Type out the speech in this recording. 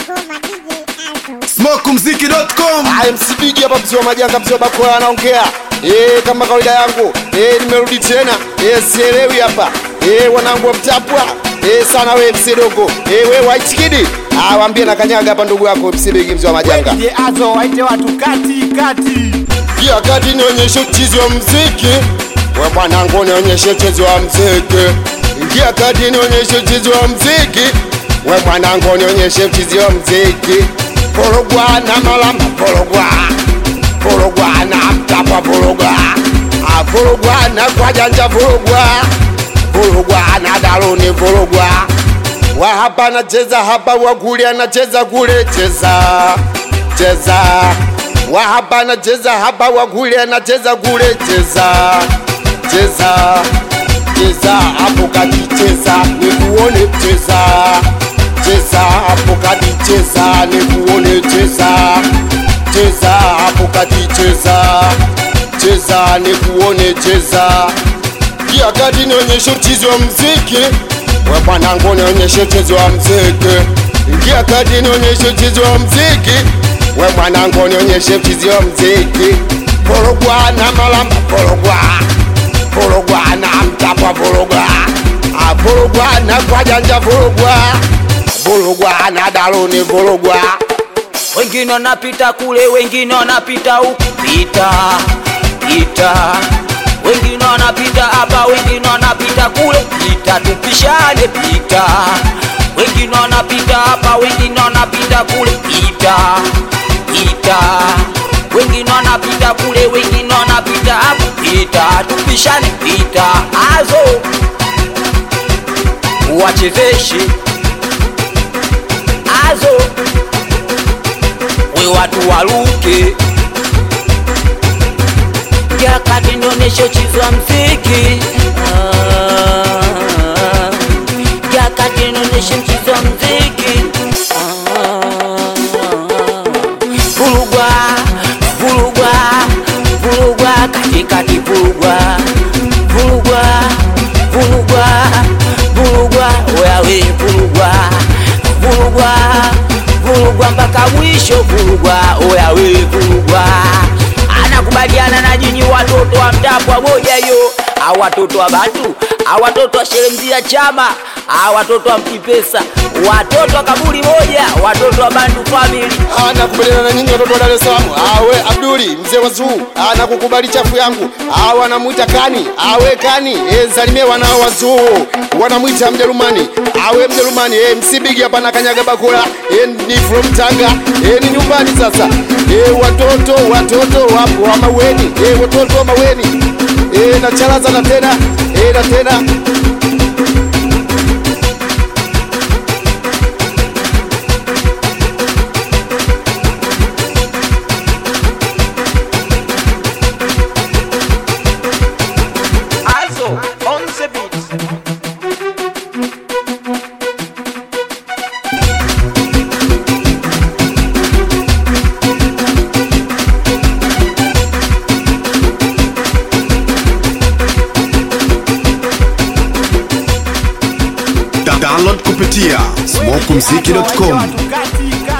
Smokumziki.com msipigi hapa mzee wa majanga mzee wa bakola anaongea eh, kama kawaida yangu eh, nimerudi tena eh, sielewi hapa eh, wanangu wa mtapwa eh, sana we msedogo eh, we white kid ah, waambie na kanyaga hapa ndugu yako msibigi mzee wa majanga Je, azo waite watu kati kati. Pia kati nionyeshe uchizi wa mziki we bwanangu nionyeshe uchizi wa mziki ingia kati nionyeshe uchizi wa mziki we bwanangu nionyeshe uchizi wa mziki porogwa na malamba porogwa porogwa na mtapwa porogwa Ah, porogwa na kwajanja porogwa porogwa na daloni porogwa wa hapa anacheza hapa wa kule anacheza kule cheza cheza wa hapa anacheza hapa wa kule anacheza kule cheza cheza cheza hapo kati cheza nikuone cheza cheza hapo kati cheza nikuone cheza cheza hapo kati cheza cheza nikuone cheza pia kati nionyeshe uchizi wa mziki we bwanangu nionyeshe uchizi wa mziki ingia kati nionyeshe uchizi wa mziki we bwanangu nionyeshe uchizi wa mziki porogwa na malamba porogwa porogwa na mtapwa porogwa Ah, porogwa na kwajanja porogwa porogwa na daloni porogwa wengine wanapita kule, wengine wanapita huku, pita pita, wengine wanapita hapa, wengine wanapita kule, pita, tupishane, pita, wengine wanapita hapa, wengine wanapita kule, pita pita, wengine wanapita kule, wengine wanapita hapa, pita, tupishane, pita, azo wachezeshe azo we watu waluke jakati nionyeshe chizwa mziki Ah, jakati nionyeshe mchizwa mziki Ah, vulugwa vulugwa vulugwa katikati vulugwa vulugwa vulugwa vulugwa wewe vulugwa vulugwa vulugwa mpaka mwisho vulugwa oyawe vulugwa anakubaliana na nyinyi watoto wa mtapwa moja hiyo au watoto wa batu au watoto wa sheremzia chama au watoto wa mkipesa watoto wa kaburi moja watoto wa bandu family anakubaliana na nyinyi watoto wa Dar es Salaam. Awe Abduli mzee wa Zuu anakukubali chafu yangu. Awe anamwita Kani, awe Kani e, salimie wanao wa Zuu wanamwita Mjerumani, awe Mjerumani e, msibigi hapa na kanyaga bakula e, ni from Tanga e, ni nyumbani sasa e, watoto watoto wapo wa Maweni e, watoto wa Maweni e, na chalaza na tena e, na tena Azo on the beat. Da- Download kupitia Waite smokumziki.com watu kati kati.